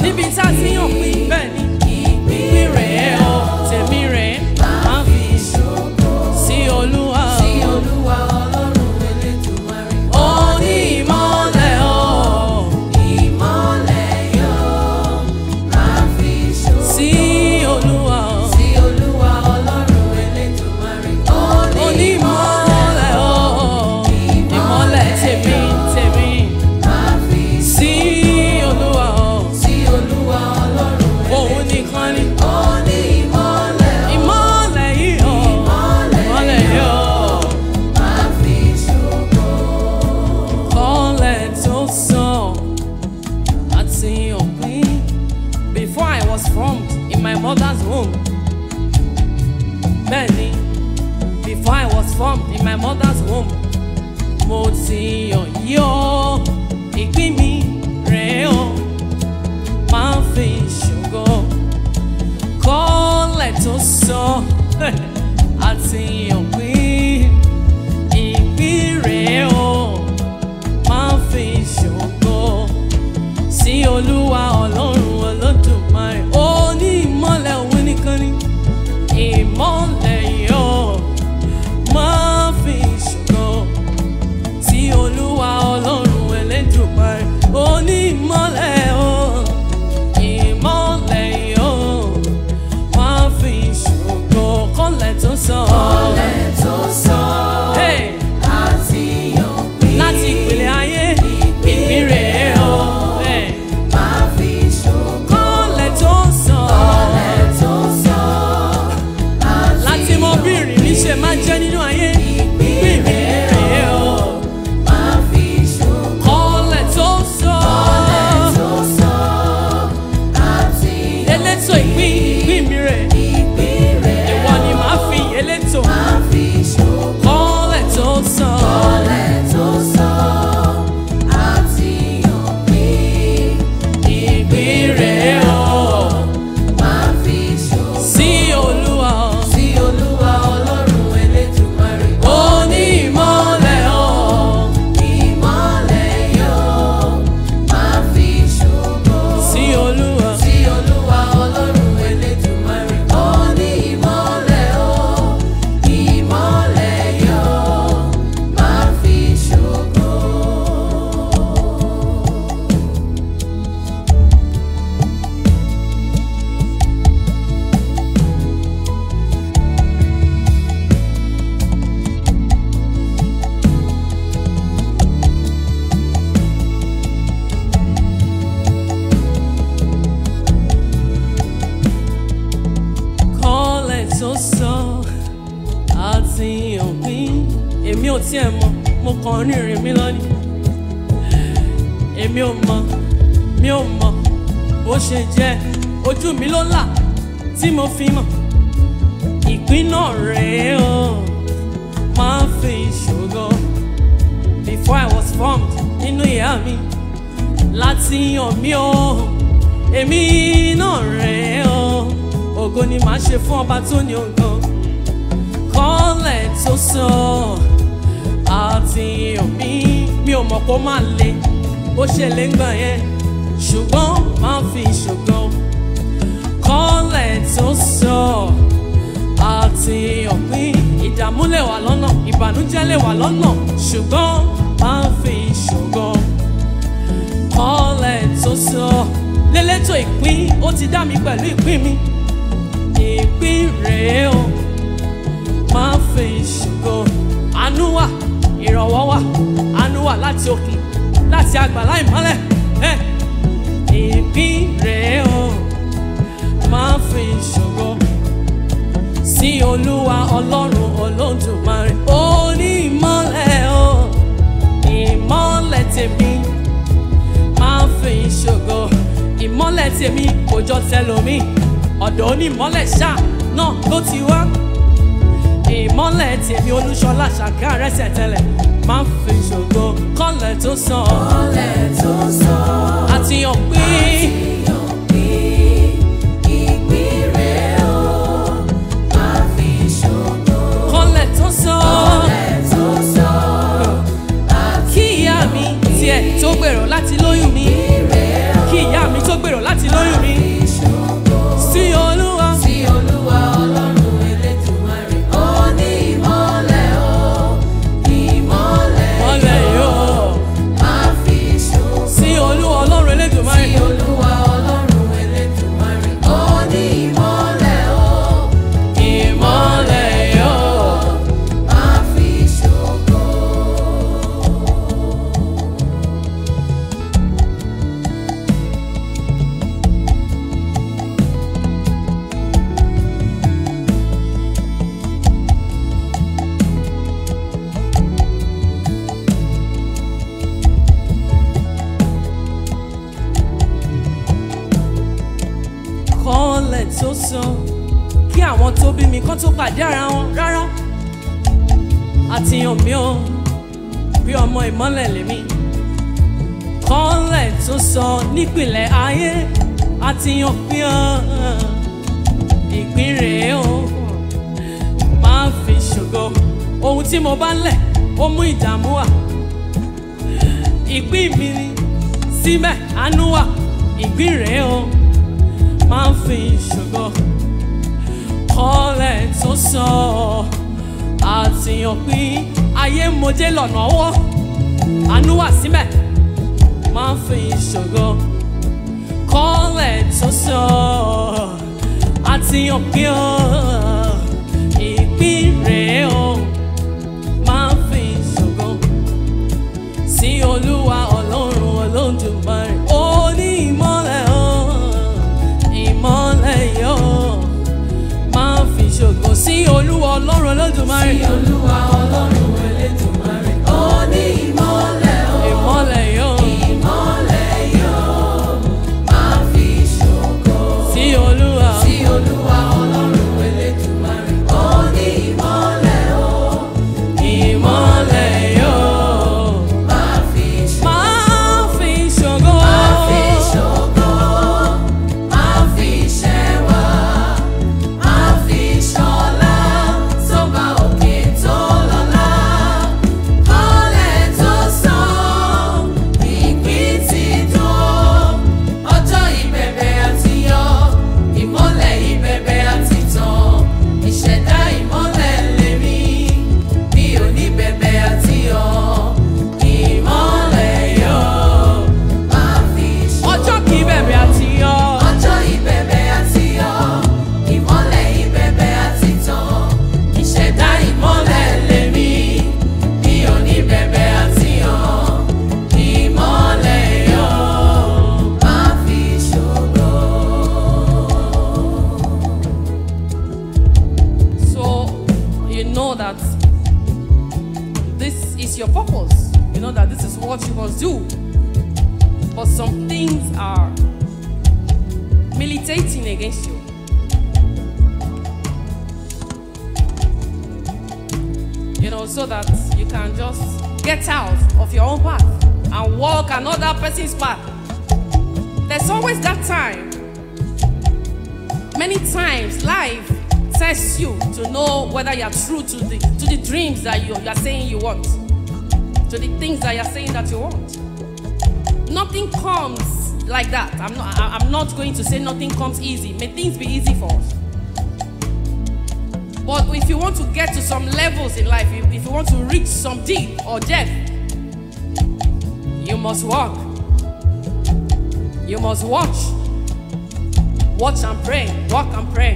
níbi tá a ti yàn pín bẹ́ẹ̀ ni ìpín rẹ̀ o tèmi rẹ̀ máa fi sí olúwa ó ní ìmọ̀lẹ̀ o sí olúwa ó ní ìmọ̀lẹ̀ o ìmọ̀lẹ̀ tèmi tèmi sí olúwa o òun nìkan ni ìmọ̀lẹ̀ yìí o ìmọ̀lẹ̀ yìí o. kọ́lẹ̀ tó sàn àti òpin. Before I was formed in my mother's womb. Bẹ́ẹ̀ni, before I was formed in my mother's womb. Mo ti yàn yí o, ìpín mi rèé o, máa ń fi ṣògo. Kọ́lẹ̀ tó sàn àti òpin. Ìpín rèé o máa ń fi ṣògo sí olúwa ọlọ́run olódùmarè ó ní ìmọ̀lẹ̀ òun nìkan ni ìmọ̀lẹ̀ yóò máa ń fi ṣògo sí olúwa ọlọ́run elédùmarè ó ní ìmọ̀lẹ̀ o ìmọ̀lẹ̀ yóò máa ń fi ṣògo kọ́lẹ̀ tó sàn. Hey! láti ìpìlẹ̀ ayé ìpín rèé o. Hey! kọ́lẹ̀ tó sàn. láti mọ bí ìrìn mi ṣe máa jẹ́ nínú ayé ìpín mi rèé o. kọ́lẹ̀ tó sàn. elétò ìpín ìpín mi rè ìwọ ni màá fi elétò kọ́lẹ̀ tó sàn. ìpín rèé o. sí olúwa ó ní ìmọ̀lẹ̀ o. sí olúwa kọ́lẹ̀ tó sọ àti òpin èmi ò tiẹ̀ mọ̀ mo kàn ń rìnrìn mi lọ́nìí èmi ò mọ̀ mi ò mọ̀ bó ṣe jẹ́ ojú mi ló là tí mo fi mọ̀ ìpín náà rèé o máa ń fi ìṣòro before I was formed nínú ìyá mi láti yàn mí o èmi náà rèé o ògo ni màá ṣe fún ọba tó ní ògo kọ́lẹ̀ tó sọ àti òmí mi ò mọ̀ kó máa le bó ṣe lè ń gbà yẹn ṣùgbọ́n máa fi ṣògo kọ́lẹ̀ tó sọ àti òpin ìdààmú lè wà lọ́nà ìbànújẹ́ lè wà lọ́nà ṣùgbọ́n máa fi ṣògo kọ́lẹ̀ tó sọ lélẹ́tò ìpín ó ti dá mi pẹ̀lú ìpín mi ìpín rèé o máa fi ṣògo àánú wà ìrànwọ́ wà àánú wà láti òkè láti àgbàlá ìmọ́lẹ̀ ẹ ìpín rèé o máa fi ṣògo sí olúwa ọlọ́run olódùmarè ó ní ìmọ́lẹ̀ o ìmọ́lẹ̀ tèmi máa fi ṣògo ìmọ́lẹ̀ tèmi kò jọ tẹlòmíì ọ̀dọ̀ onímọ́lẹ̀ ṣá náà ló ti wá ìmọ́lẹ̀ tèmi olúṣọlá ṣàkà rẹ́sẹ̀ tẹ́lẹ̀ máa ń fi ṣògo kọ́lẹ̀ tó sàn àti hàn pé kọ́lẹ̀ tó sàn kí ìyá mi tiẹ̀ tó gbèrò láti lóyún mi kí ìyá mi tó gbèrò láti lóyún ìmọ́lẹ̀ tó sàn kí àwọn tó bí mi kán tó pàdé ara wọn rárá àtìyàn mi ò bí ọmọ ìmọ́lẹ̀ lèmi kọ́lẹ̀ tó sàn nípìnlẹ̀ ayé àtìyàn mi ò ìpín rèé o máa fi ṣògo ohun tí mo bá lẹ̀ ó mú ìdààmú wá ìpín mi ni síbẹ̀ àánú wà ìpín rèé o máa fi ṣògo kọ́lẹ̀ tó sọ àtìyàn pín ayé mojé lọ́nà ọwọ́ àánú wà síbẹ̀ máa fi ṣògo kọ́lẹ̀ tó sọ àtìyàn pín ọ ìpín rèé o máa fi ṣògo sí olúwa ọlọ́run olódùmarè ó ní ìmọ́lẹ̀ o ìmọ́lẹ̀ yóò máa fi ṣògo sí olúwa ọlọ́run olódùmarè Sí Olúwa Ọlọ́run Elédùmarè. Ó ní ìmọ́lẹ̀ o, ìmọ́lẹ̀ yóò ìmọ́lẹ̀ yóò máa fi ṣògo. sí olúwa Sí Olúwa Ọlọ́run Elédùmarè. Ó ní ìmọ́lẹ̀ o, ìmọ́lẹ̀ yóò máa fi ṣògo. máa fi ṣògo Máa fi ṣògo, máa fi ṣẹwà, máa fi ṣọlá, tó bá òkè tó lọ́lá. Kọ́lẹ̀ tó sàn, ìpín ti dùn. Ọjọ́ ìbẹ̀bẹ̀ àti yọ, ìmọ́lẹ̀ ìbẹ̀bẹ̀ àti tàn. Ìṣẹ̀dá ìmọ́lẹ̀ lèmi, mi ò ní bẹ̀bẹ̀ àti yọ. Ìmọ́lẹ̀ yọ, máa fi ṣògo. ọjọ́ kìí bẹ̀rẹ̀ àti yọ Ọjọ́ ìbẹ̀bẹ̀ àti yọ, ìmọ́lẹ̀ ìbẹ̀bẹ̀ àti tàn. Ìṣẹ̀dá ìmọ́lẹ̀ lèmi, mi ò ní bẹ̀bẹ̀ àti yọ. Ìmọ́lẹ̀ yọ, máa fi ṣògo. So you know that this is your purpose. You know that this is what you must do. But some things are militating against you. You know, so that you can just get out of your own path and walk another person's path. There's always that time many times life tests you to know whether you're true to the to the dreams that you, you're saying you want to the things that you're saying that you want nothing comes like that i'm not I- i'm not going to say nothing comes easy may things be easy for us but if you want to get to some levels in life if, if you want to reach some deep or depth you must walk you must watch watch and pray walk and pray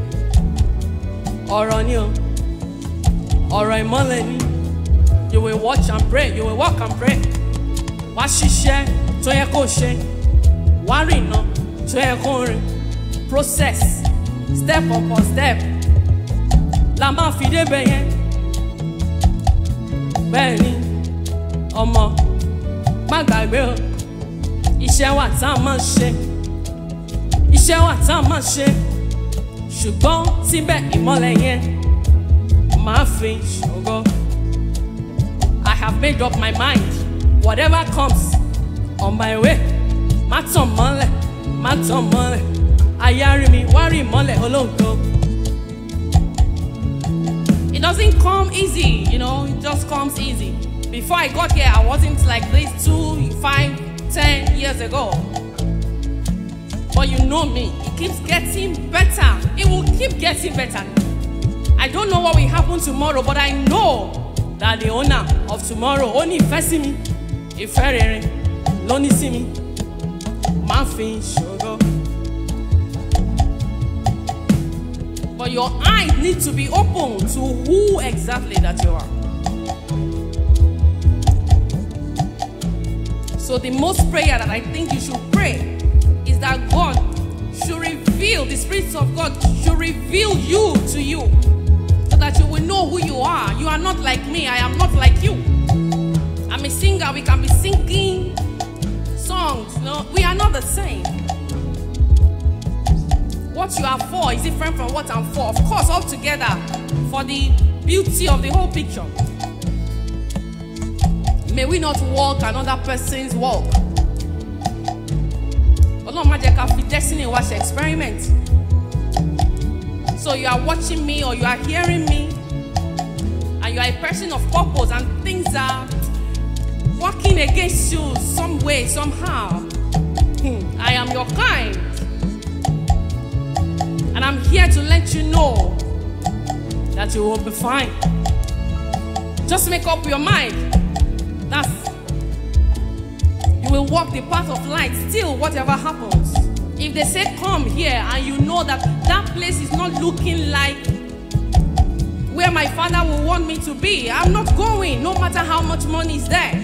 ọ̀rọ̀ ni o ọ̀rọ̀ ìmọ́lẹ̀ ni you will watch and pray you will walk and pray wá ṣiṣẹ́ tó yẹ kó ṣe wá rìnà tó yẹ kó rìn process step upon step la máa fi débẹ̀ yẹn bẹ́ẹ̀ ni ọmọ má gbàgbé o iṣẹ́ wà tá a máa ṣe iṣẹ́ wà tá a máa ṣe ṣùgbọ́n síbẹ̀ ìmọ́lẹ̀ yẹn máa fi ṣògo. I have made up my mind whatever comes on my way má tàn mọ́lẹ̀ má tàn mọ́lẹ̀ ayárí mi wá rí ìmọ́lẹ̀ olóńgbò. It doesn't come easy, you know, it just comes easy. Before I got here, I wasn't like this two, five, ten years ago. But you know me, it keeps getting better. It will keep getting better. I don't know what will happen tomorrow, but I know that the owner of tomorrow only ìfẹ́ sí mi, ìfẹ́ rere ló ní sí mi, máa fi ṣògo. But your eyes need to be open to who exactly that you are. So the most prayer that I think you should pray is that God should reveal, the Spirit of God should reveal you to you so that you will know who you are. You are not like me, I am not like you. I'm a singer, we can be singing songs. No, we are not the same. What what you are for is different from what I'm for. Of course, all together for the beauty of the whole picture. May we not walk another person's walk. Ọlọ́run má jẹ́ ká fi destiny wa ṣe experiment. So you are watching me or you are hearing me and you are a person of purpose and things are working against you some way, somehow. Hmm, I am your kind. And I'm here to let you know that you will be fine. Just make up your mind. That's you will walk the path of light still whatever happens. If they say come here and you know that that place is not looking like where my father will want me to be, I'm not going no matter how much money is there.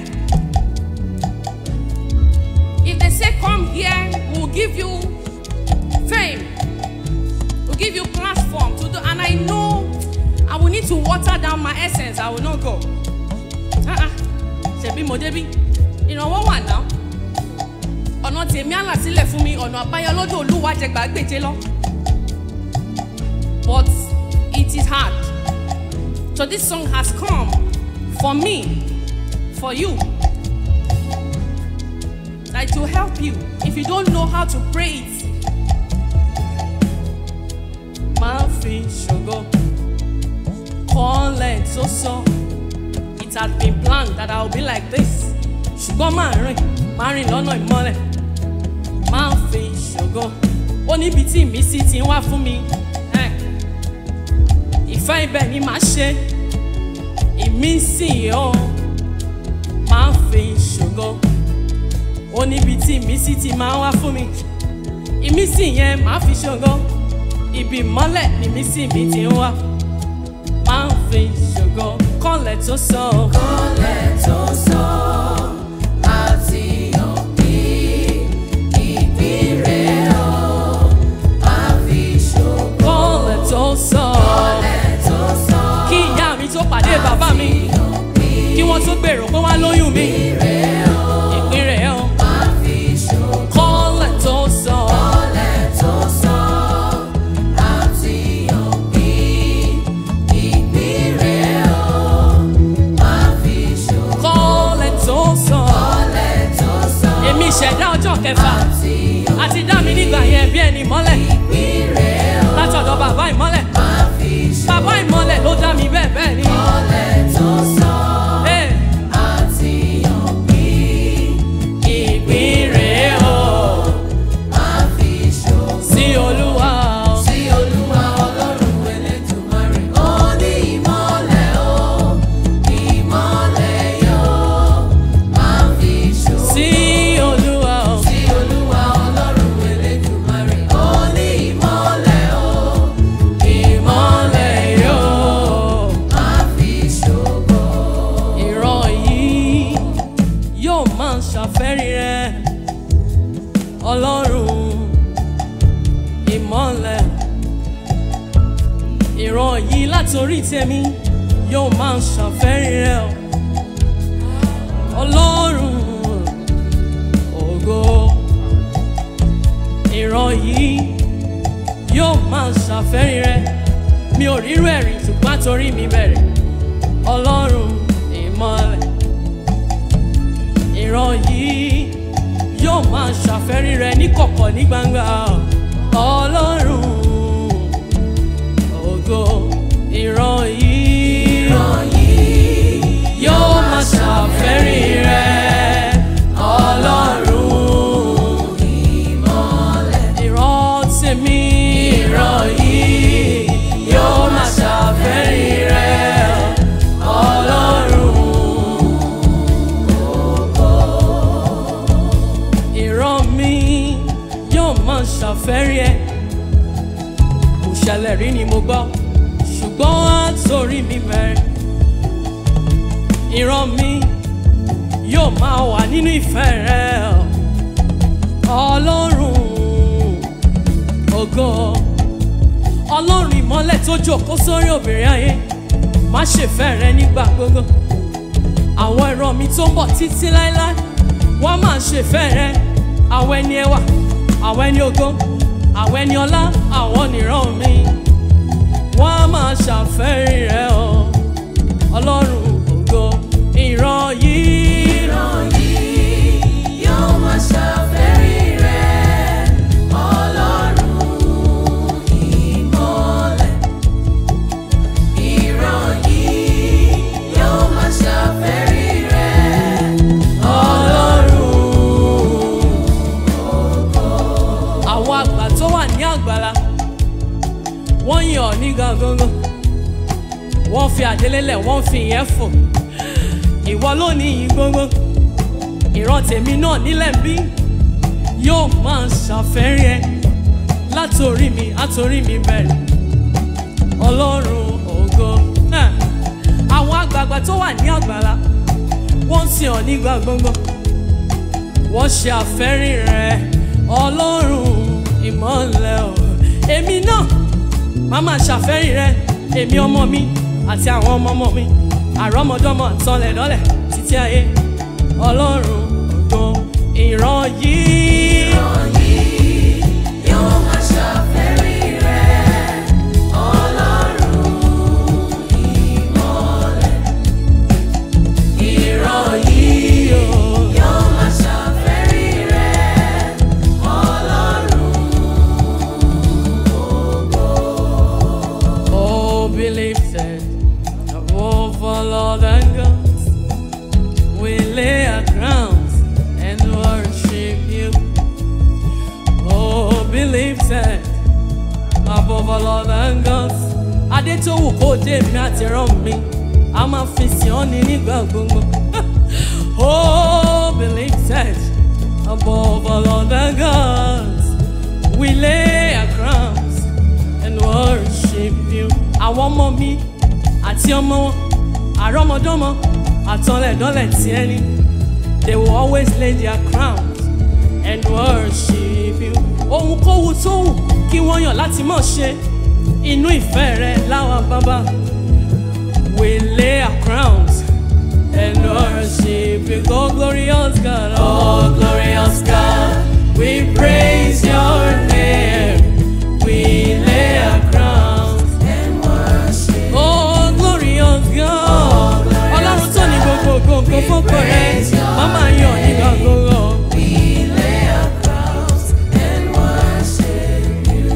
If they say come here, we'll give you fame. We'll give you platform to do and I know I will need to water down my essence. I will not go. Uh-uh. Ṣebí mo débí? Ìrànwọ́ wà náà. Ọ̀nà tèmi àlà sílẹ̀ fún mi, ọ̀nà àbáyọ lọ́dọ̀ Olúwa jẹ gbàgbéje lọ. But it is hard. So this song has come for me, for you. That it will help you. If you don't know how to pray it, máa fi ṣògo kọ́lẹ̀ tó sọ. It had been planned that I would be like this. Ṣùgbọ́n máa rìn, máa rìn lọ́nà ìmọ́lẹ̀. Máa fi ṣògo. Ó níbi tí ìmísí ti ń wá fún mi. Eh. Ìfẹ́ ibẹ̀ ni màá ṣe. Ìmísí o. Máa fi ṣògo. Ó níbi tí ìmísí ti máa ń wá fún mi. Ìmísí yẹn màá fi ṣògo. Ibi ìmọ́lẹ̀ ni ìmísí mi ti ń wá. Máa fi ṣògo. Kọ́lẹ̀ tó sọ. Kọ́lẹ̀ tó sọ àti ọ̀bí ìbírẹ̀ ọ̀ máa fi ṣògo. Kọ́lẹ̀ tó sọ. Kọ́lẹ̀ tó sọ Kí ìyá mi tó pàdé bàbá mi. Kí wọ́n tó gbèrò pé wọ́n á lóyún mi. ìbírẹ̀ ọ̀ Ìpín rẹ̀ ọ́. máa fi ṣògo. Kọ́lẹ̀ tó sọ. Kọ́lẹ̀ tó sọ àti ọ̀bí ìbírẹ̀ ọ̀ máa fi ṣògo. Kọ́lẹ̀ tó sọ. Kọ́lẹ̀ tó sọ Èmi ìṣẹ̀dá ọjọ́ kẹfà. àti Àti dá mi nígbà yẹn bí ẹni mọ́lẹ̀. ìbírẹ̀ ọ̀ Látọ̀dọ̀ bàbá ìmọ́lẹ̀. máa fi ṣògo. Bàbá ìmọ́lẹ̀ ló dá mi bẹ́ẹ̀ bẹ́ẹ̀ ni. Kọ́lẹ̀ tó sọ Ee, àti ọ̀bí Ìpín rẹ̀ ọ́. máa fi ṣògo. Sí Olúwa ọ́. Sí Olúwa Ọlọ́run Elédùmarè, ó ní ìmọ́lẹ̀ o, ìmọ́lẹ̀ yóò máa fi ṣògo. Sí Olúwa ọ́. Sí Olúwa Ọlọ́run Elédùmarè, ó ní ìmọ́lẹ̀ o, Ìmọ́lẹ̀ yóò. máa fi ṣògo. ìran yìí yóò máa ṣàfẹ́rí rẹ ọlọ́run ìmọ́lẹ̀ ìran yìí látòrí tèmi yóò máa ṣàfẹ́rí rẹ ọlọ́run ògo ìran yìí yóò máa ṣàfẹ́rí rẹ mi ò rírú ẹ̀rí ṣùgbọ́n torí mi bẹ̀rẹ̀ ọlọ́run ìmọ̀lẹ̀ ìran yìí yóò máa ṣàfẹ́rí rẹ ní kọ̀kọ̀ ní gbangba ọlọ́run ògo ìran yìí Ìran yìí yóò máa ṣàfẹ́rí rẹ ọlọ́run ìmọ́lẹ̀. ìran tèmi ìran yìí yóò máa ṣàfẹ́rí rẹ ọlọ́run. ìran mi yóò máa ṣàfẹ́rí ẹ kò ṣẹlẹ̀ rí ni mo gbọ́ ṣùgbọ́n àtòrí mi bẹ̀rẹ̀ ìran mi yóò máa wà nínú ìfẹ́ rẹ ọlọ́run ògo ọlọ́run ìmọ́lẹ̀ tó jókòó sórí obìnrin ayé má ṣèfẹ́ rẹ nígbà gbogbo àwọn ìran mi tó ń bọ̀ títí láéláé wọ́n máa ṣèfẹ́ rẹ àwọn ẹni ẹwà àwọn ẹni ògo àwọn ẹni ọlá àwọn nìran mi wọ́n á máa ṣàfẹ́rí rẹ̀ o ọlọ́run ògo ìran yìí. ìran yìí yóò máa ṣàfẹ́rí rẹ̀ ọlọ́run ìmọ́lẹ̀. ìran yìí yóò máa ṣàfẹ́rí rẹ̀ àwọn àgbà tó wà ní àgbàlá wọ́n yàn ọ́ ní gangan wọ́n fi àdélélẹ̀ wọ́n fi ìyẹn fò ìwọ ló ní yìí gbogbo ìran tèmi náà nílẹ̀ bí yóò máa ṣàfẹ́rí ẹ látòrí mi àtòrí mi bẹ̀rẹ̀ ọlọ́run ògo náà àwọn àgbààgbà tó wà ní àgbàlá wọ́n sì hàn nígbà gbogbo wọ́n ṣe àfẹ́rí rẹ̀ ọlọ́run ìmọ̀lẹ̀ o èmi náà máa máa ṣàfẹ́rí rẹ̀ èmi ọmọ mi àti àwọn ọmọ ọmọ mi àrọ́mọdọ́mọ àtọlẹ̀ lọ́lẹ̀ títí ayé ọlọ́run ògo ìran yìí. ìran yìí yóò máa ṣàfẹ́rí rẹ̀ ọlọ́run ìmọ́lẹ̀. ìran yìí yóò máa ṣàfẹ́rí rẹ̀ ọlọ́run Oh, believe that above all other gods, we lay our crowns and worship you. Oh, believe that above all other gods, Adétòwù kò dé mi àti rán mi, a máa fi sìn ọ́ ní nígbà gbogbo. Oh, believe that above all other gods, we lay our crowns and worship you. Àwọn ọmọ mi àti ọmọ wọn, àrọ́mọdọ́mọ, àtọlẹ̀dọ́lẹ̀ tí ẹni. They will always lay their crowns and worship you. Ohunkóhun tó wù kí wọ́n yàn láti mọ̀ ṣe inú ìfẹ́ rẹ̀ láwa bàbá. We lay our crowns and worship you. Oh, glorious God, oh, glorious God, we praise your name. We lay our crowns. and worship. Oh, glorious God. Ọlọ́run tó ní gbogbo gbogbo fọ́pọ̀ rẹ̀. Màmá yọ̀ nígbà gbogbo. We lay our crowns and worship you.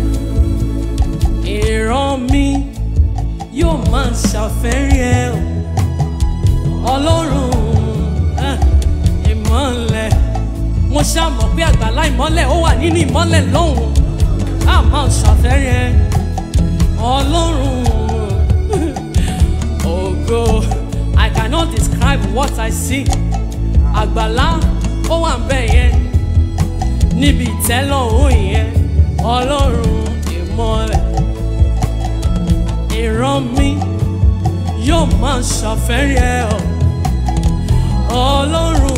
Ìran mi yóò máa ṣàfẹ́rí ẹ o. Ọlọ́run eh, ìmọ̀lẹ̀. Mo ṣàmọ̀ pé àgbàlá ìmọ́lẹ̀ ó wà nínú ìmọ́lẹ̀ lọ́hùn. A máa ṣàfẹ́rí ẹ. Ọlọ́run ògo. I cannot describe what I see. Àgbàlá ó wà ń bẹ̀ yẹn. Níbi ìtẹ́lọ́run yẹn. Ọlọ́run ìmọ̀lẹ̀ ìran mi yóò máa ṣàfẹ́rí ẹ o ọlọ́run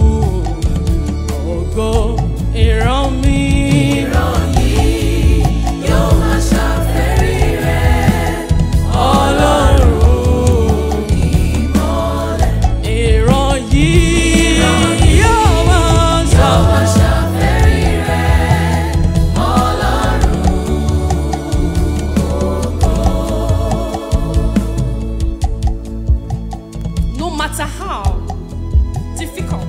ògo ìran mi. ìran yìí yóò máa ṣàfẹ́rí rẹ̀ ọlọ́run ìmọ́lẹ̀. ìran yìí yóò máa yóò ṣàfẹ́rí. máa ṣàfẹ́rí rẹ̀ ọlọ́run no matter how difficult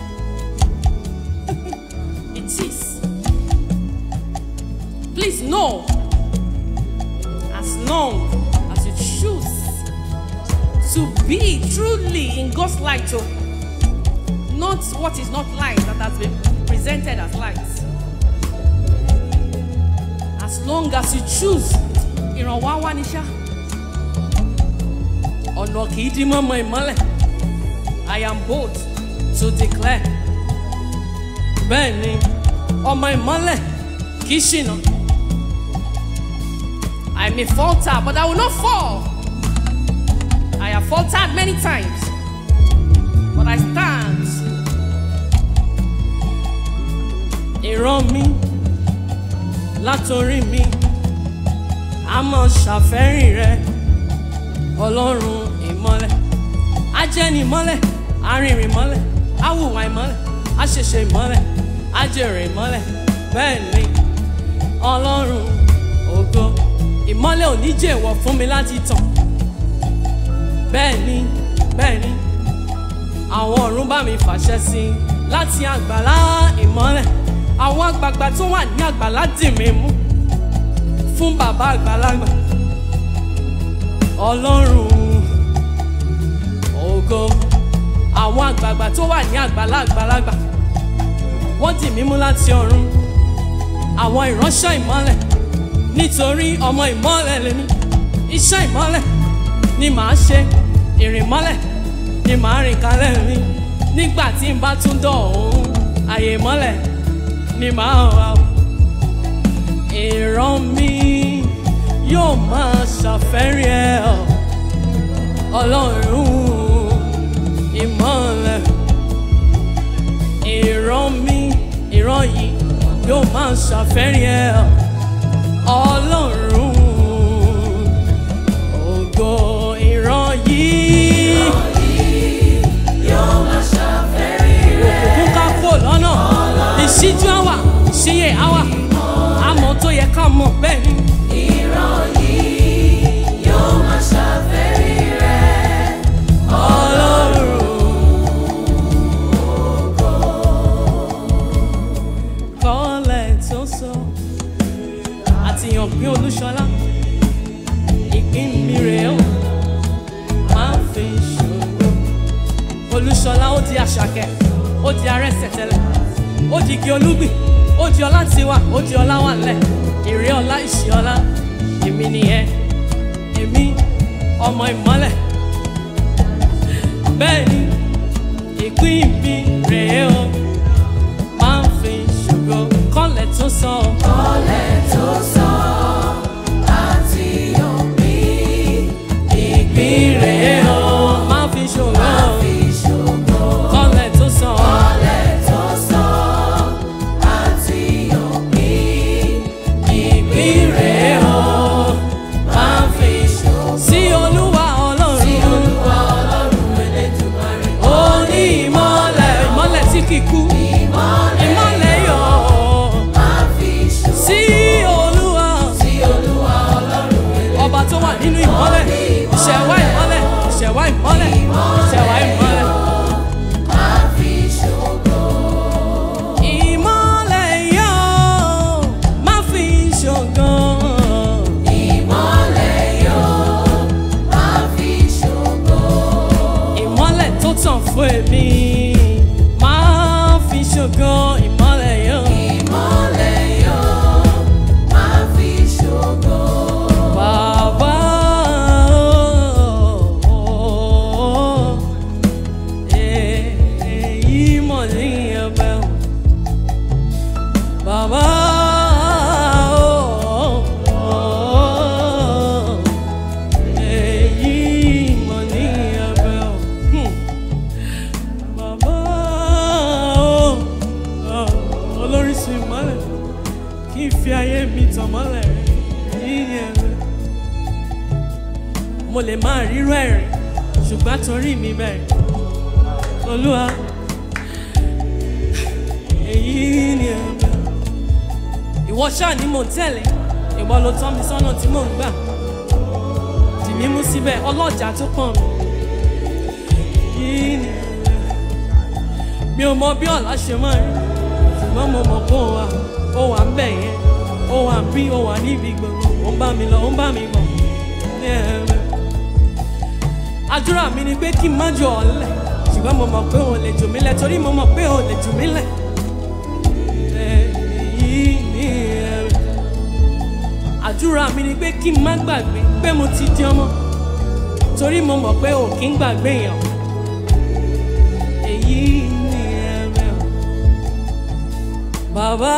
it is. Please know, as long as you choose to be truly in God's light, oh, not what is not light that has been presented as light. As long as you choose, ìrànwọ́ wá ní ṣá. ọ̀nà kì í dí mọ́mọ́ ìmọ́lẹ̀ I am bold to declare bẹ́ẹ̀ ni ọmọ ìmọ́lẹ̀ kì í ṣìnà I may falter but I will not fall I have faltered many times but I stand ìran mi látòrí mi a máa ṣàfẹ́rìn rẹ ọlọ́run ìmọ́lẹ̀ ajẹ́ni ìmọ́lẹ̀ arìnrìn ìmọ́lẹ̀ awùwà ìmọ́lẹ̀ aṣẹ̀ṣẹ̀ ìmọ́lẹ̀ ajẹ̀rẹ̀ ìmọ́lẹ̀ bẹ́ẹ̀ ni ọlọ́run ògo ìmọ́lẹ̀ ò ní jèwọ̀ fún mi láti tàn bẹ́ẹ̀ ni bẹ́ẹ̀ ni àwọn ọ̀run bá mi fàṣẹ sí i láti àgbàlá ìmọ́lẹ̀ àwọn àgbààgbà tó wà ní àgbàlá dì mí mú fún bàbá àgbàlagbà ọlọ́run ògo àwọn àgbààgbà tó wà ní àgbàlá àgbàlagbà wọ́n dì mí mú láti ọ̀run àwọn ìránṣẹ́ ìmọ́lẹ̀ nítorí ọmọ ìmọ́lẹ̀ lèmi iṣẹ́ ìmọ́lẹ̀ ni màá ṣe ìrìn mọ́lẹ̀ ni màá rìn kalẹ̀ mi nígbà tí n bá tún dọ̀ ọ̀hún àyè mọ́lẹ̀ ni màá wà o. ìran mi yóò máa ṣàfẹ́rí ẹ ọ ọlọ́run ìmọ́lẹ̀ ìran mi ìran yìí yóò máa ṣàfẹ́rí ẹ ọ ọlọ́run ògo ìran yìí. yóò máa ṣàfẹ́rí rẹ̀. òkùnkùn ká kó lọ́nà ìṣíjú àwà ìṣíyè àwà àmọ́ tó yẹ ká mọ̀ bẹ́ẹ̀ ni. ìran yìí yóò máa ṣàfẹ́rí rẹ̀. ọlọ́run kọ́lẹ̀ tó sọ àtìyàn pín olúṣọlá ìpín mi rèé o máa ń fi ṣòro olúṣọlá ó di àṣàkẹ́ ó di arẹ́sẹ̀tẹ̀lẹ̀ ó di igi olúgbìn ó di ọlá tiwa ó di ọlá wà lẹ̀ èrè ọlá ìṣì ọlá èmi nìyẹn èmi ọmọ ìmọ́lẹ̀ bẹ́ẹ̀ ni ìpín mi rèé o máa ń fi ṣògo kọ́lẹ̀ tó sọ Ọlẹ̀ tó sọ àti òbí ìpín rèé o máa ń fi ṣògo fi ṣògo. kọ́lẹ̀ tó sọ Ọlẹ̀ tó sọ àti òbí ìpín rèé o máa ń fi ṣògo. sí olúwa ọlọ́run Olúwa Ọlọ́run Elédùmarè. ó ní ìmọ́lẹ̀ ìmọ́lẹ̀ tí kì í kú Ìmọ́lẹ̀ ìmọ́lẹ̀ yọ máa fi ṣògo. sí olúwa Sí Olúwa Ọlọ́run Elédùmarè. ọba tó wà nínú ìmọ́lẹ̀ ìṣẹ̀wá ìmọ́lẹ̀ ìṣẹ̀wá ìmọ́lẹ̀ ìṣẹ̀wá ìmọ́lẹ̀. máa fi ṣògo. ìmọ́lẹ̀ yọ má fi ṣọ̀gàn. Ìmọ́lẹ̀ yóò máa fi ṣògo. ìmọ́lẹ̀ tó tàn fún èmi máa fi ṣọ̀gàn ìmọ́lẹ̀ yọ. Ìmọ́lẹ̀ yóò máa fi ṣògo. bàbá o, èyí mọ̀ ní ẹ̀bẹ̀ o. bàbá o, èyí mọ̀ ní ẹ̀bẹ̀ o. Hmm. Bàbá o, olóríṣi ìmọ́lẹ̀ kí n fi ayé mi tàn mọ́lẹ̀ yìí ni ẹ̀rẹ́. Mo lè máa rírú ẹ̀rín ṣùgbọ́n torí mi bẹ̀rẹ̀. Olúwa èyí ni ẹ̀rẹ́. Ìwọ ṣáà ni mò ń tẹ̀lé, ìwọ ló tọ́ mi sọ́nà tí mò ń gbà. Dì mí mú síbẹ̀ ọlọ́jà tó pọ̀n mi. Yìí ni ẹ̀rẹ́. Mi ò mọ bí ọ̀la ṣe máa rí ṣùgbọ́n mo mọ̀ pé ó wà ó wà ń bẹ̀ yẹn ó wà bí ó wà níbi gbogbo ó ń bá mi lọ ó ń bá mi bọ̀ ní ẹ̀rẹ́. àdúrà mi ni pé kí n má jọ ọ̀lẹ ṣùgbọ́n mo mọ̀ pé òun lè jù mí lẹ̀ torí mo mọ̀ pé òun lè jù mí lẹ̀. èyí ni ẹ̀rẹ́. àdúrà mi ni pé kí n má gbàgbé pé mo ti di ọmọ torí mo mọ̀ pé ò kí ń gbàgbé yẹn. èyí ni ẹ̀rẹ́. Bàbá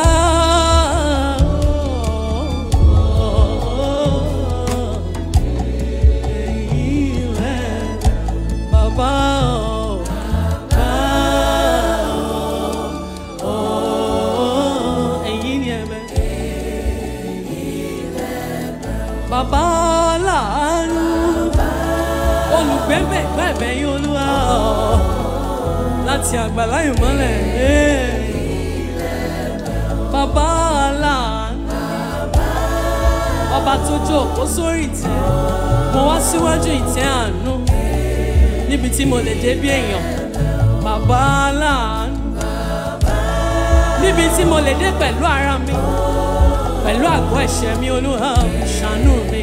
èyí rẹ̀ bàbá èyí ni ẹ̀mẹ́. Bàbá láàánú olùgbẹ́bẹ̀ gbẹ̀bẹ̀ yín olúwa láti àgbàlá ìmọ́lẹ̀. Bàbá láàánú ọba tó jókòó sórí ìtẹ́ mo wá síwájú ìtẹ́ àánú níbi tí mo lè dé bí èèyàn bàbá aláàánú níbi tí mo lè dé pẹ̀lú ara mi pẹ̀lú àgọ́ ẹ̀ṣẹ̀ mi olúwa ṣàánú mi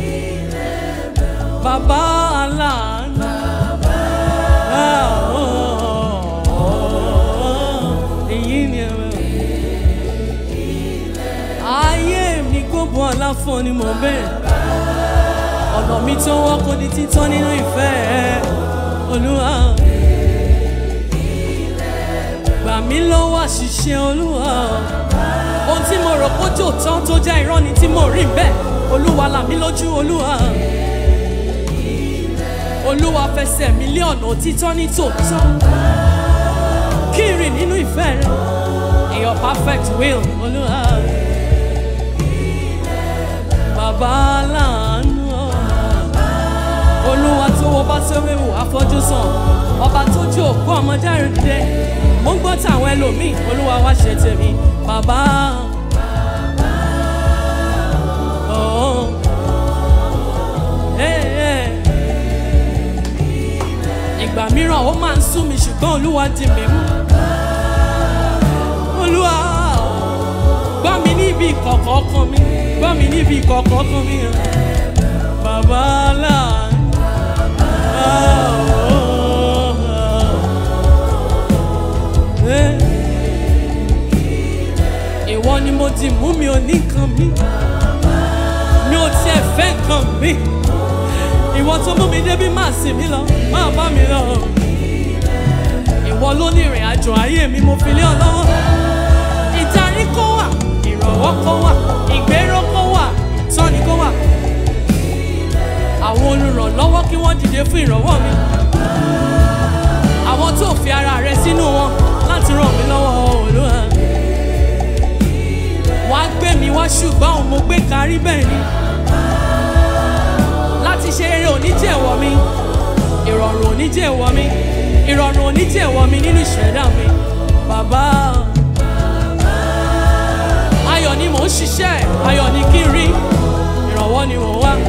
bàbá aláàánú. Ah, oh, oh, oh, èyí ni ẹ̀rọ ayé mi gbogbo aláfọ ni mo bẹ̀rẹ̀ ọ̀nà mi tó wọ́n kò di títọ́ nínú ìfẹ́ ẹ olúwa gbà mí lọ́wọ́ àṣìṣe olúwa ohun tí mo rò kó jò tán tó jẹ́ irọ́ ni tí mo rí bẹ́ẹ̀ olúwa là mí lójú olúwa olúwa fẹsẹ̀ mi lé ọ̀nà òtítọ́ ní tòótọ́ kí n rìn nínú ìfẹ́ rẹ in your perfect will olúwa bàbá láàánú olúwa tó wo bá tó wéwò afọ́jú sàn ọba tó jó òkú ọmọdé rẹ̀ dìde mo ń gbọ́ tàwọn ẹlòmíì olúwa wá ṣe tèmi bàbá. Oh. Hey, hey ìgbà mìíràn ó máa ń sún mi ṣùgbọ́n olúwa di mi mú. olúwa gbọ́ mi níbi ìkọ̀kọ̀ ọkàn mi gbọ́ mi níbi ìkọ̀kọ̀ ọkàn mi. bàbá aláàánú. ìwọ ni mo di mú mi ò ní nǹkan mi mi ò tiẹ̀ fẹ́ nǹkan mi ìwọ tó mú mi débi máa sì mí lọ máa bá mi lọ. ìwọ ló ní ìrìn àjò ayé mi mo fi lé ọ lọ́wọ́. ìdarí kó wà ìrànwọ́ kó wà ìgbéró kó wà ìtọ́ni kó wà. àwọn olùrànlọ́wọ́ kí wọ́n dìde fún ìrànwọ́ mi. àwọn tó fi ara rẹ sínú wọn láti ràn mí lọ́wọ́ olúwa. wàá gbé mi wá ṣùgbọ́n òun mo gbé kárí bẹ́ẹ̀ ni láti ṣe eré oníjẹ̀wọ̀ mi ìrọ̀rùn oníjẹ̀wọ̀ mi ìrọ̀rùn oníjẹ̀wọ̀ mi nínú ìṣẹ̀dá mi bàbá. ayọ̀ ni mò ń ṣiṣẹ́ ayọ̀ ni kí n rí ìrànwọ́ ni mò ń wá.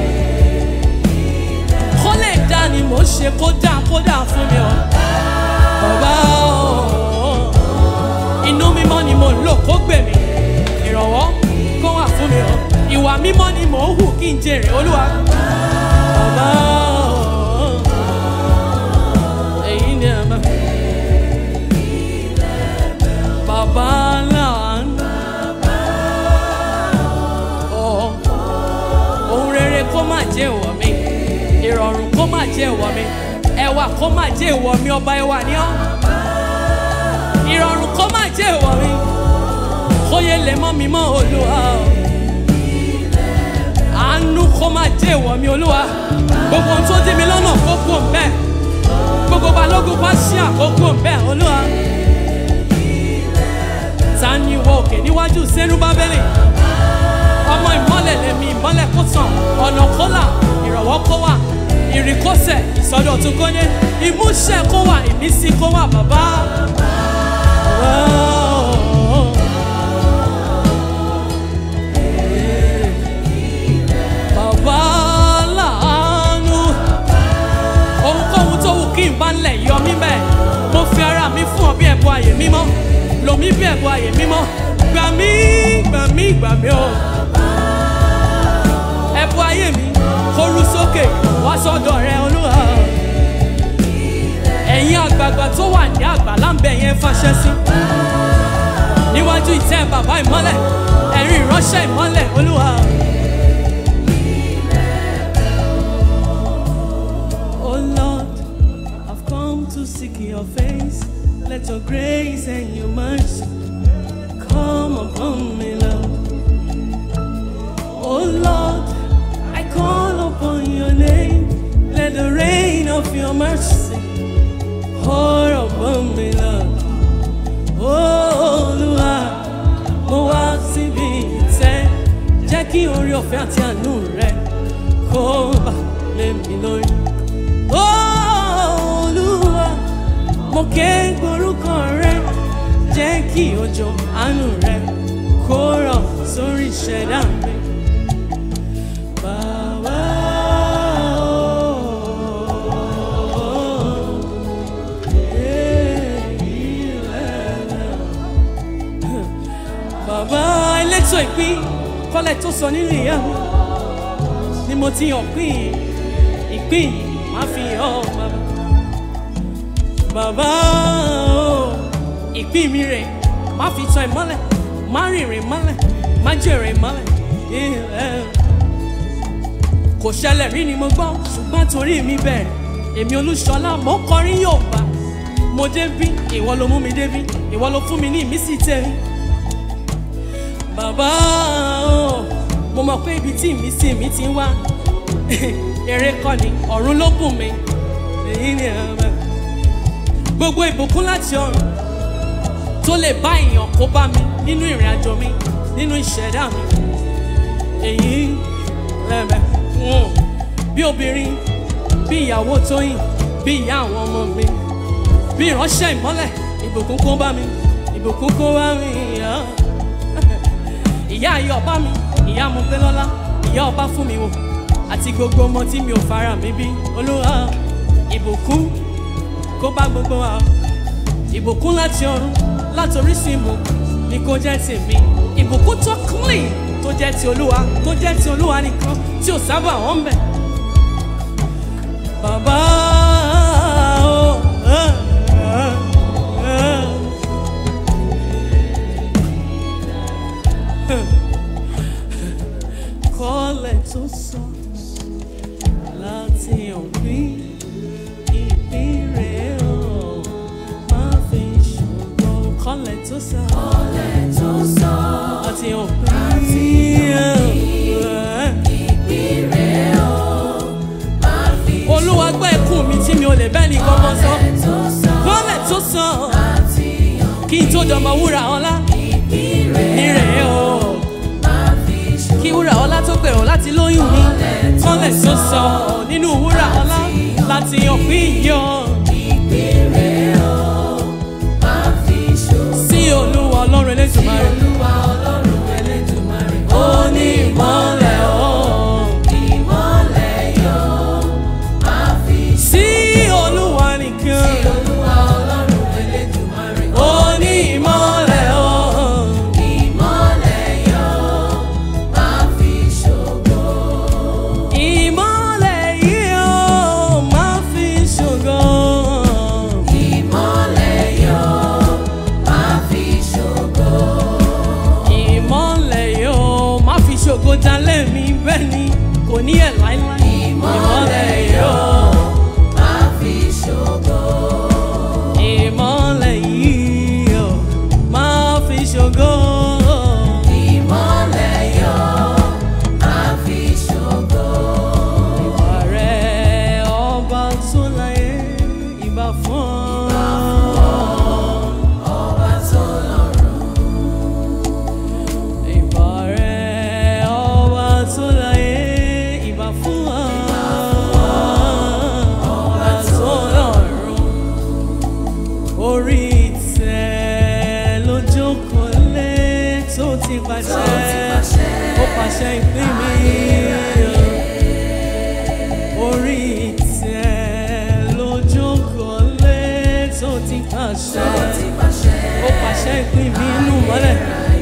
kó lè dá ni mò ń ṣe kó dá kó dá fún mi o bàbá. inú mímọ́ ni mò ń lò kó gbè mí ìrànwọ́ kó wà fún mi o ìwà mímọ́ ni mò ń hù kí n jèrè olúwa bàbá èyí ni àmà bàbá láàánú ọ ohun rere kó má jẹ́ ìwọ mi ìrọ̀rùn kó má jẹ́ ìwọ mi ẹwà kó má jẹ́ ìwọ mi ọba ẹwà ni ọ́ ìrọ̀rùn kó má jẹ́ ìwọ mi kó yẹ lè mọ́ mi mọ́ olúwa àánú kó má jẹ́ ìwọ mi olúwa gbogbo ohun tó dí mi lọ́nà kó kú òǹbẹ́ gbogbo balógun bá ṣí àkókò òǹbẹ́ olúwa ta ni ìwọ òkè níwájú sẹ́nu bábẹ́lì ọmọ ìmọ́lẹ̀ lèmi ìmọ́lẹ̀ kó tàn ọ̀nà kó là ìrọ̀wọ́ kó wà ìrìnkọ́sẹ̀ ìsọdọ̀tun kó dé ìmúṣẹ kó wà ìmísí kó wà bàbá. Bàbá láàánú ohunkóhun tó wù kí n bá ń lẹ̀ yọ mí bẹ́ẹ̀ mo fi ara mi fún ọ bí ẹ̀bùn àyè mímọ́ lò mí bí ẹ̀bùn àyè mímọ́ gbà mí gbà mí gbà mí o ẹ̀bùn ayé mi kó rú sókè wá sọ́dọ̀ rẹ olúwa ẹ̀yin àgbààgbà tó wà ní àgbàlá ń bẹ yẹn fàṣẹ sí níwájú ìtẹ́ bàbá ìmọ́lẹ̀ ẹ̀rín ìránṣẹ́ ìmọ́lẹ̀ olúwa. Oh Lord, I've come to seek your face. Let your grace and your mercy come upon me, Lord. Oh Lord, I call upon your name. Let the rain of your mercy pour upon me, Lord. Oh Olúwa, mo wá síbi ìtẹ́, jẹ́ kí orí ọ̀fẹ́ àti àánú rẹ kó bà lé mi lórí. Oh, Olúwa, mo ké gborúkọ rẹ, jẹ́ kí òjò àánú rẹ kó rọ̀ sórí ìṣẹ̀dá mi. so ìpín kọ́lẹ̀ tó sọ nínú ìyá mi ni mo ti hàn pín yìí ìpín yìí má fi hàn ọ́ bàbá. bàbá o ìpín mi rè má fi tọ́ ìmọ́lẹ̀ má rìnrìn mọ́lẹ̀ má jèrè mọ́lẹ̀ ilẹ̀ kò ṣẹlẹ̀ rí ni mo gbọ́ ṣùgbọ́n torí mi bẹ̀rẹ̀ èmi olúṣọlá mo ń kọrin yóò bá mo débí ìwọ ló mú mi débí ìwọ ló fún mi ní ìmísí tẹ̀rí bàbá o mo mọ̀ pé ibi tí ìmísí mi ti ń wá eré kọ́ ni ọ̀run ló bùn mi èyí ni ẹ̀rọ gbogbo ìbùkún láti ọ̀run tó lè bá èèyàn kó bá mi nínú ìrìn àjò mi nínú ìṣẹ̀dá mi èyí lẹ́mẹ̀ bí obìnrin bí ìyàwó tóyìn bí ìyá àwọn ọmọ mi bí ìránṣẹ́ ìmọ́lẹ̀ ìbùkún kó bá mi ìbùkún kó bá mi ìyá ìyá ayé ọba mi ìyá mo pé lọ́lá ìyá ọba fún mi wò àti gbogbo ọmọ tí mi ò fara mi bí olúwa ìbùkún kó bá gbogbo wa ìbùkún láti ọ̀run láti orísun ìbùkún ni kó jẹ́ tèmi ìbùkún tó clean tó jẹ́ ti olúwa tó jẹ́ ti olúwa nìkan tí ò sábà wọ́n bẹ̀. bàbá o ẹ, ẹ, ẹ. kọ́lẹ̀ tó sọ láti òpin ìpín rẹ̀ o máa fi ṣùgbọ́n kọ́lẹ̀ tó sọ Kọ́lẹ̀ tó sọ láti òpin ìpínrẹ̀ o, máa fi olúwa gbọ́ ẹkún mi tí mi ò lè bẹ́ẹ̀ ní kankan sọ kọ́lẹ̀ tó sọ kọ́lẹ̀ tó sọ láti kí n tó dọ̀mọ̀ wúrà ọlá ìpínrẹ̀ nírẹ̀ o máa fi ṣòro. kí wúrà ọlá tó gbèrò láti lóyún mi kọ́lẹ̀ tó sọ nínú wúrà ọlá láti òpin yọ Ìpínrẹ̀ o, máa fi ṣòro. sí olúwa ọlọ́run elétùmarè Olúwa Ọlọ́run Elédùmarè, ó ní ìmọ̀lẹ̀ o. ìmọ́lẹ̀ yọ, máa fi ṣòro. sí olúwa nìkan Olúwa Ọlọ́run Elédùmarè, ó ní ìmọ̀lẹ̀ o. ìmọ́lẹ̀ yọ, máa fi ṣògo. ìmọ̀lẹ̀ yìí ó máa fi ṣògo. Ìmọ́lẹ̀ yọ, máa fi ṣògo. ìmọ̀lẹ̀ yìí ó máa fi ṣògo dalẹ̀ mi bẹ́ẹ̀ ni kò ní ẹ̀ láíláí. ìmọ̀lẹ̀ yìí ó máa fi ṣògo. ìmọ̀lẹ̀ yìí ó máa fi ṣògo. Ìmọ́lẹ̀ yọ, máa fi ṣògo. ìwà rẹ̀ ọba tó láyé ìbà fún ọ. Ọba tó lọ́run, Ìbà rẹ̀ ọba tó láyé ìbà fún wa. Ọba tó lọ́run. Orí ìtẹ́ ló jókòó lé tó ti pàṣẹ. Ó pàṣẹ ìpín mi. Orí ìtẹ́ ló jókòó lé tó ti pàṣẹ ti pàṣẹ. ó pàṣẹ ìpín mi inú mọ́lẹ̀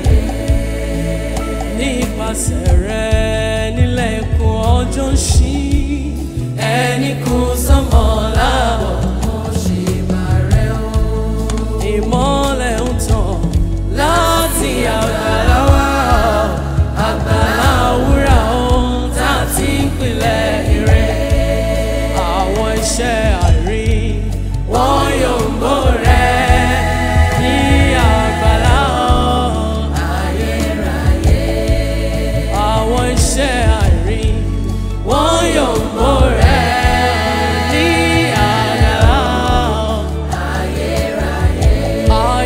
nípasẹ̀ rẹ̀ nílẹ̀ ẹ̀kọ́ ọjọ́ ń ṣí ẹni kún sánmọ̀ láàbọ̀ Mo ṣe bàrẹ̀ o. ìmọ́lẹ̀ ń tàn láti àgbàlá wá àgbàlá wúrà ohun tá a ti ń pilẹ̀ ire àwọn iṣẹ́ àrí wọn yóò ń bò rẹ̀ ní àgbàlá ọ̀hún. àwọn iṣẹ́ àrí wọ́n yóò mú rẹ̀ ní àgbàlá.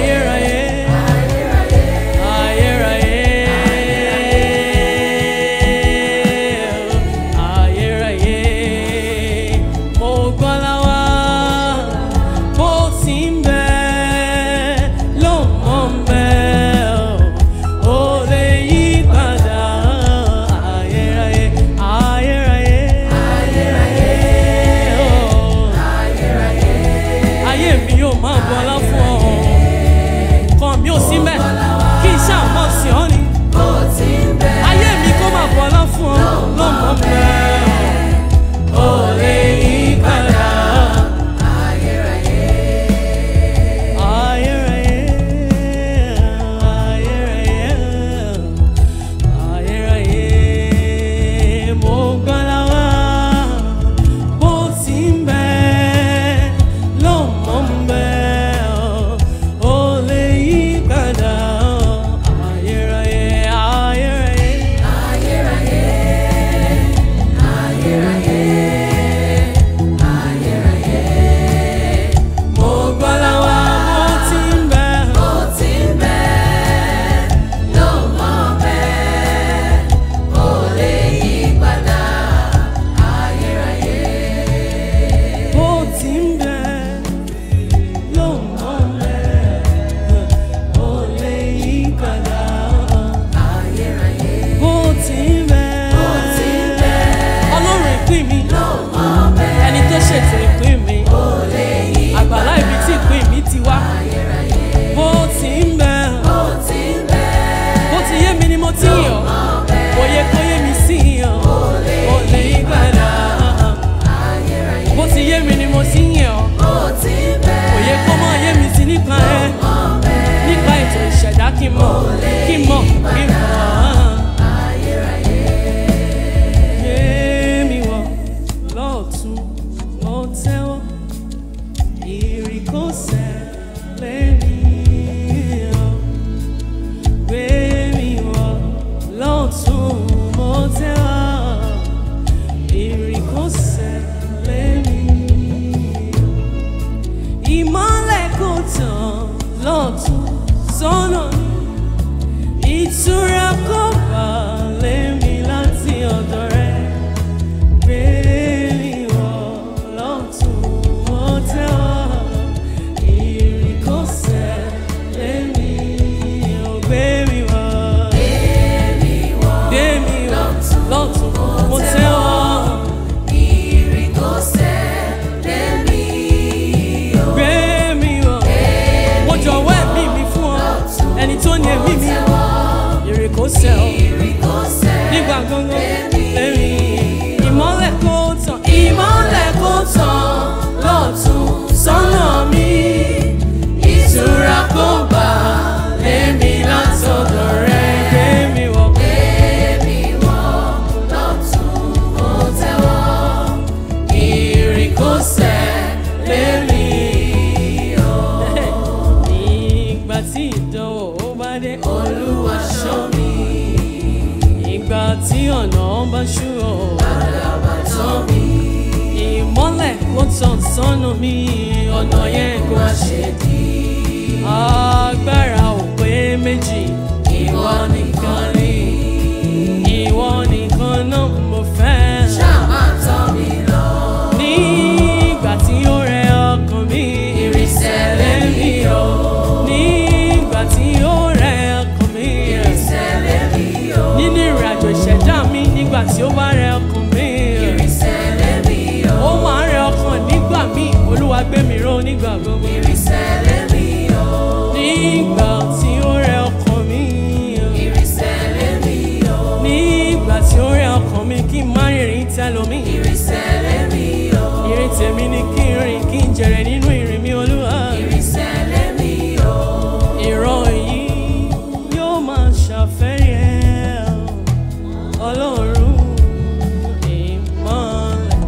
tí ọ̀nà bá ṣú o. àdàbà tán mi. ìmọ́lẹ̀ kó tàn sọ́nà mi ọ̀nà yẹn kó má ṣe dí. agbára ò pé méjì ìwọ nìkan ni. ìwọ nìkan náà mo fẹ́. ṣáà máa tọ́ mi lọ. nígbà tí ó rẹ ọkàn mi ìrìnsẹ̀ lẹ́mí o. nígbà tí ó rẹ ọkàn mi ìrìnsẹ̀ lẹ́mí o. nínú ìrìn àjò ìṣẹ̀dá mi nígbà tí ó bá rẹ ọkàn mi ìrìnsẹ̀ lẹ́mí o. ó máa ń rẹ ọkàn nígbà míì olúwa gbé mi ró nígbà gbogbo ìrìnsẹ̀ lẹ́mí o. nígbà tí ó rẹ ọkàn mi ìrìnsẹ̀ lẹ́mí o. nígbà tí ó rẹ ọkàn mi kí n má rìnrìn tẹlomi ìrìnsẹ̀ lẹ́mí o. ìrìn tèmi ni kí n rìn kí n jèrè nínú ìrìn mi olúwa. ìrìnsẹ̀ lẹ́mí o. ìran yìí yóò máa ṣàfẹ́rí ẹ̀ ọlọ́run ìmọ̀lẹ̀.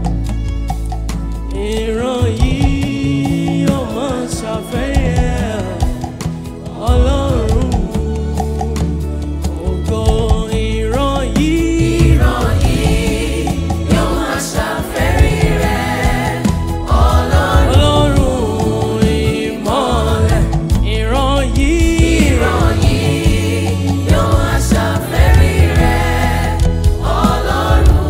ìran yìí yóò máa ṣàfẹ́rí ẹ̀ ọlọ́run ògo ìran yìí. ìran yìí yóò máa ṣàfẹ́rí rẹ̀. ọlọ́run ọlọ́run ìmọ̀lẹ̀ ìran yìí. ìran yìí yóò máa ṣàfẹ́rí rẹ̀. ọlọ́run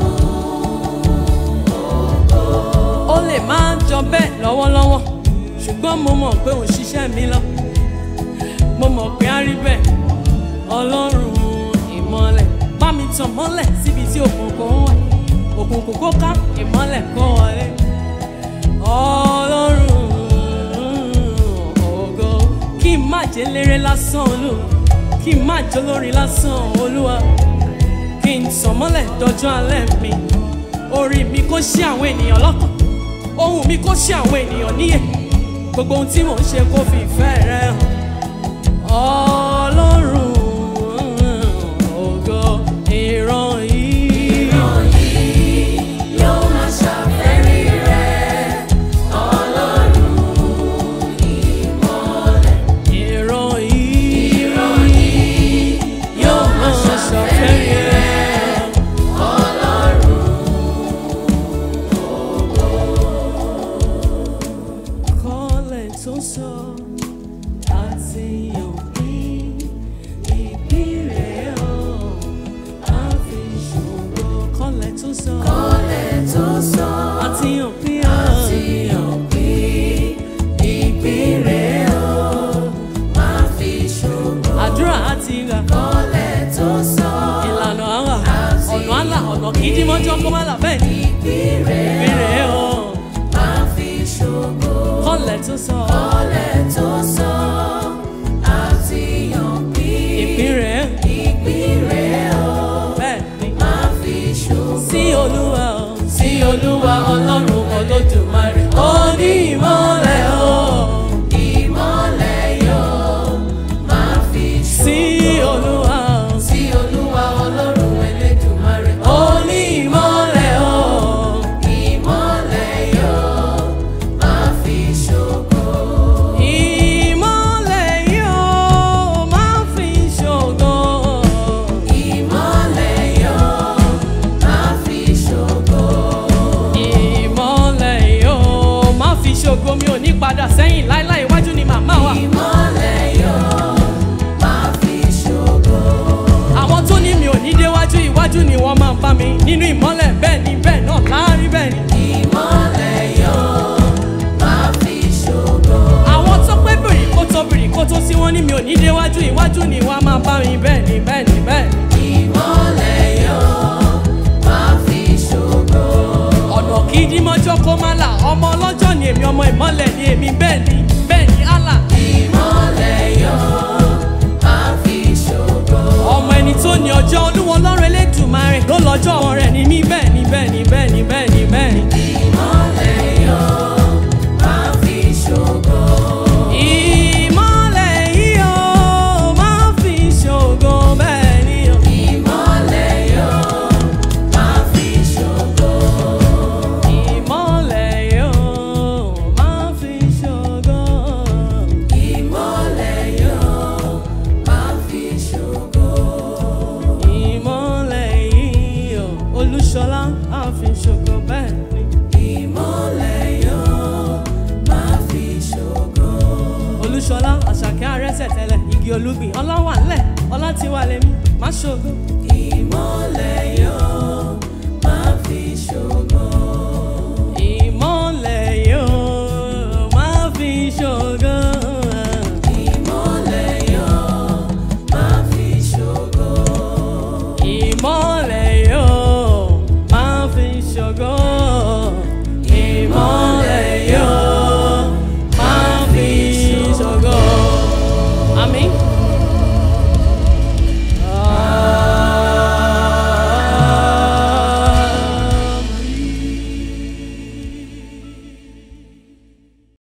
ó lè máa jọ bẹ́ẹ̀ lọ́wọ́lọ́wọ́ ṣùgbọ́n mo mọ̀ pé òun ṣiṣẹ́ mi lọ mo mọ̀ pé á rí bẹ́ẹ̀ ọlọ́run ìmọ̀lẹ̀ bá mi tàn mọ́lẹ̀ síbi tí òkùnkùn wà òkùnkùn kó ká ìmọ̀lẹ̀ kó wọlé ọlọ́run ògo kí n má jẹ́ léré lásán olú kí n má jẹ́ olórin lásán olúwa kí n tàn mọ́lẹ̀ dọjọ́ alẹ́ mi orí mi kó ṣí àwọn ènìyàn lọ́kàn ohùn mi kó ṣí àwọn ènìyàn níyè gbogbo ohun tí mò ń ṣe kó fi ìfẹ́ rẹ hàn ọlọ́run ògo ìran yìí ìran yìí yóò máa ṣàfẹ́rí rẹ̀. ọlọ́run ìmọ̀lẹ̀. ìran yìí ìran yìí yóò máa ṣàfẹ́rí ẹ. ọlọ́run kọ́lẹ̀ tó sọ àti òpin ìbílẹ̀ ọ̀ àfi ṣòro kọ́lẹ̀ tó sọ kọ́lẹ̀ tó sọ àti òpin àti òpin ìpínlẹ̀ o máa fi ṣògo. àdúrà àti ìgbà kọ́lẹ̀ tó sọ ìlànà àwà àti ọ̀nà àlà ọ̀nà kìí dí mọ́jọ́ kó má là bẹ́ẹ̀ ni ìpínlẹ̀ ìbílẹ̀ ọ̀ máa fi ṣògo. kọ́lẹ̀ tó sọ kọ́lẹ̀ tó sọ àti òpin ìpínlẹ̀ ìpínlẹ̀ o bẹ́ẹ̀ ni máa fi ṣògo. sí olúwa ọ̀ sí olúwa ọlọ́run olódùmarè ó ní ìmọ̀lẹ̀ o ìmọ̀lẹ̀ yóò máa fi sí ṣògo. olúwa ọ̀ sí olúwa ọlọ́run elédùmarè ó ní ìmọ̀lẹ̀ o ìmọ̀lẹ̀ yóò máa fi ṣògo. ìmọ̀lẹ̀ yóò máa fi ṣògo. ìmọ̀lẹ̀ yóò máa fi ṣògo. ìmọ̀lẹ̀ yóò máa fi ṣògo mi ò ní padà sẹ́yìn láíláí iwájú ni màmá wa. ìmọ̀lẹ̀ yóò máa fi ṣògo. àwọn tó ní mi ò ní déwájú iwájú ni wọ́n máa bá mi nínú ìmọ̀lẹ̀ bẹ́ẹ̀ ni bẹ́ẹ̀ náà láárí bẹ́ẹ̀ ni. ìmọ̀lẹ̀ yóò máa fi ṣògo. àwọn tó pé bìrì kó tó bìrì kó tó sí wọn ní mi ò ní déwájú iwájú ni wọ́n máa bá mi bẹ́ẹ̀ ni bẹ́ẹ̀ ni bẹ́ẹ̀ ni. ìmọ̀lẹ̀ yóò máa fi ṣògo. ọ̀nà kì í dí mọ́jọ́ kó má là ọmọ ọlọ́jọ́ ni èmi ọmọ ìmọ̀lẹ̀ ni èmi bẹ́ẹ̀ ni bẹ́ẹ̀ ni Allah. ìmọ̀lẹ̀ yóò máa fi ṣògo. ọmọ ẹni tó ní ọjọ́ olúwo lọ́rọ̀ elédùnmarè ló lọ́jọ́ rẹ̀ ní mí bẹ́ẹ̀ ni bẹ́ẹ̀ ni bẹ́ẹ̀ ni bẹ́ẹ̀ ni bẹ́ẹ̀ ni. ìmọ̀lẹ̀ yóò máa fi ṣògo. ìmọ̀lẹ̀ yìí ó máa fi ṣògo bẹ́ẹ̀ ni o. ìmọ̀lẹ̀ yóò máa fi ṣògo. ìmọ̀lẹ̀ yóò máa fi olúṣọlá àfi ṣògo bẹ́ẹ̀ ni. ìmọ́lẹ̀ yóò máa fi ṣògo. olúṣọlá àṣàkẹ́ arẹ́sẹ̀ tẹ́lẹ̀ igi olúgbìn ọlá wà ńlẹ̀ ọlá ti wà lẹ́mí má ṣògo. ìmọ́lẹ̀